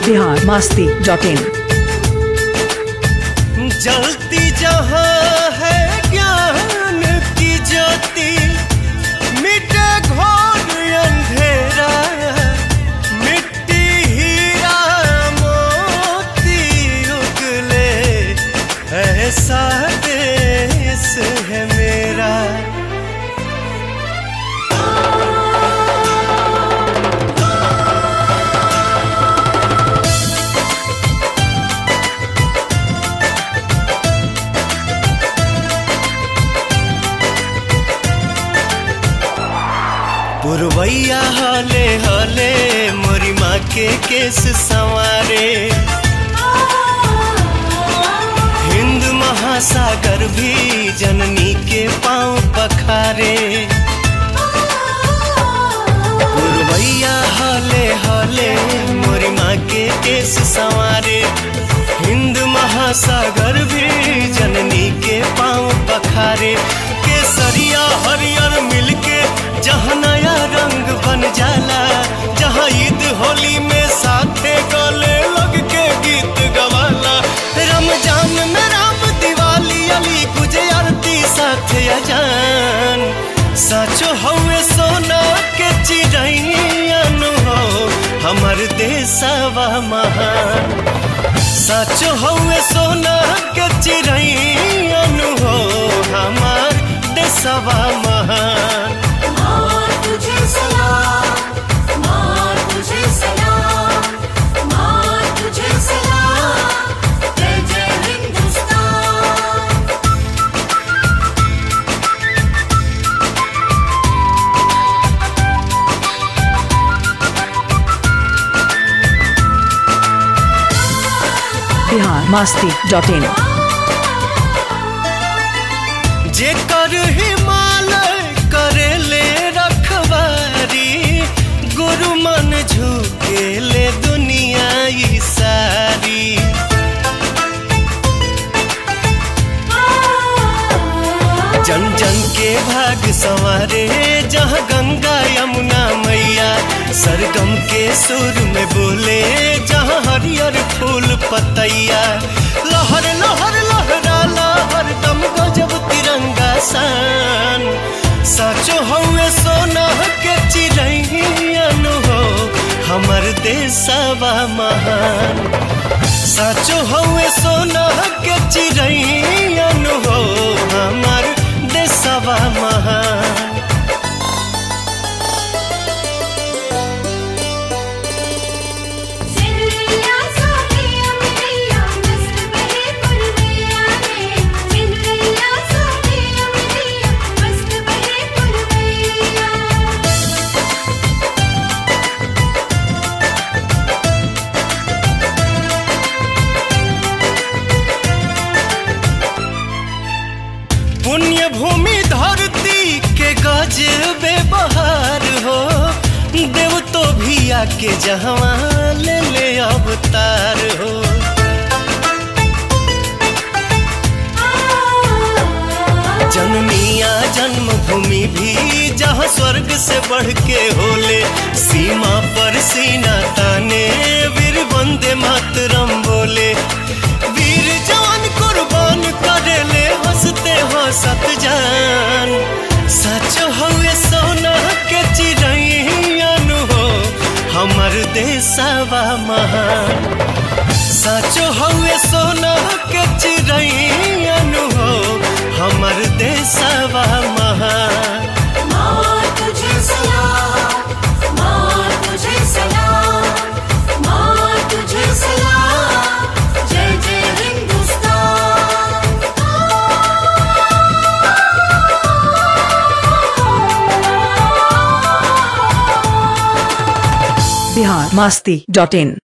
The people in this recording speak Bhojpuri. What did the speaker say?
बिहार मास्ती डॉट इन जलती जहाँ है ज्ञान की ज्योति मिटे घोर अंधेरा मिट्टी हीरा मोती उगले ऐसा देश है मेरा पुरवैया हले हले मोरी माँ के केस संवारे हिंद महासागर भी जननी के पांव पखारे पुरवैया हले हले मोरी माँ के केस संवारे हिंद महासागर भी जननी के पांव पखारे केसरिया हरियर मिलके जहाँ नया रंग बन जाला जहाँ ईद होली में साथे गले लग के गीत गवाला रमजान में राम दिवाली अली गुजे आरती साथे अजान साचो हवे सोना के चिड़ैन हो हमर देशवा महान साचो हवे सोना के चिड़ैन हो हमार देशवा महान माँ तुझे सलाम माँ तुझे सलाम माँ तुझे सलाम जय जय हिंदुस्तान बिहार मास्ती डॉट इन जेकर हिमालय करेले रखवारी गुरु मन झुकेले दुनिया ई सारी जन जन के भाग संवारे जहाँ गंगा यमुना मैया सरगम के सुर में बोले जहाँ हरियर फूल पतैया लहर लहर लहरा लहर दम गजब तिरंगा सान साचो हवे सोना के चिड़ैन हो हमर देशवा महान साचो हवे सोना के चिड़ैन हो हमर देशवा महान सिंदरिया सोनिया मिलिया मस्त बहे पुरवैया रे सिंदरिया सोनिया मिलिया मस्त बहे पुरवैया पुण्य भूमि धरती के गजबे बहार हो देव तो भी आके जहवा ले ले अवतार हो जनमिया जन्मभूमि भी जहाँ स्वर्ग से बढ़ के होले सीमा पर सीना ताने वीर वंदे मातरम बोले वीर जवान कुर्बान करेले हंसते हंसत जान सच हवे सोना के चिड़ैन हो हमर देशवा महान साचो हवे सोना के चिड़ैन हो हमर देशवा महान माँ तुझे सलाम माँ तुझे सलाम माँ तुझे सलाम जय जय हिंदुस्तान बिहार मास्ती डॉट इन